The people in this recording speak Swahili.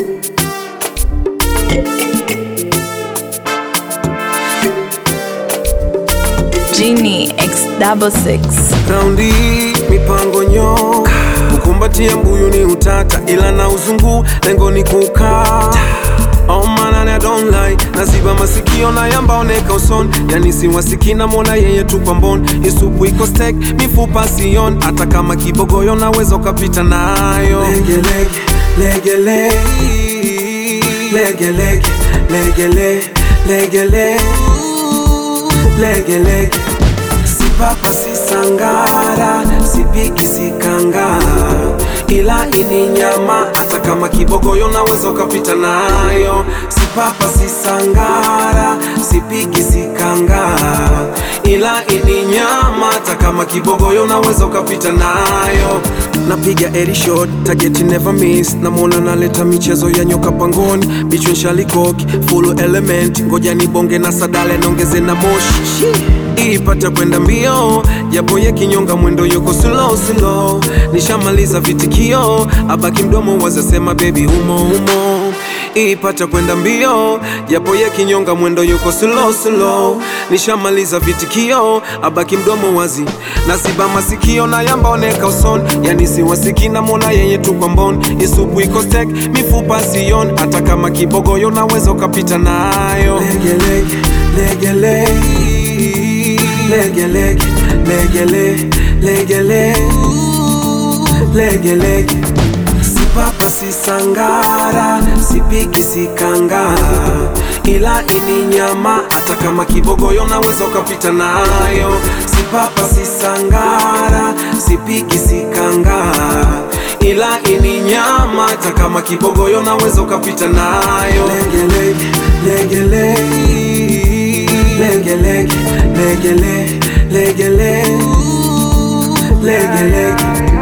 Genie X double six. Raundi mipango nyo kukumbatia mbuyu ni utata, ila na uzungu lengo ni kukaa Oh man, I don't lie Naziba masikio na yambaoneka uson Yani siwasiki na mona yeye tu kwa mbon Isupu iko stek, mifupa sion Hata kama kibogoyo naweza ukapita nayo Lege lege, lege lege Lege lege, lege lege, lege lege Lege lege Si papa si sangara, si piki si kangara ila ini nyama hata kama kibogoyo naweza ukapita nayo. Si papa si sangara, si piki si kangara, ila ini nyama hata kama kibogoyo naweza ukapita nayo. Napiga eri shot, target never miss. Namwona naleta michezo ya nyoka pangoni, bichwe shalikoki full element, ngoja nibonge na sadale nongeze na moshi ipate kwenda mbio, japo ye kinyonga mwendo yuko slow slow. Nishamaliza vitikio, abaki mdomo wazasema baby humo humo ipata kwenda mbio, japo ye kinyonga mwendo yuko slow slow. Nishamaliza vitikio, abaki mdomo wazi, naziba masikio na yambaoneka uson, yani siwasiki na mona yeye tu kwa mbon. Isupu iko stek, mifupa sion, hata kama kibogoyo naweza ukapita nayo. Lege lege, lege lege lege lege lege lege lege lege lege lege si papa si sangara si piki si kangara ila ini nyama hata kama kibogoyo naweza ukapita nayo si papa si sangara si piki si kangara ila ini nyama hata kama kibogoyo naweza ukapita nayo lege lege lege lege lege lege lege lege lege lege lege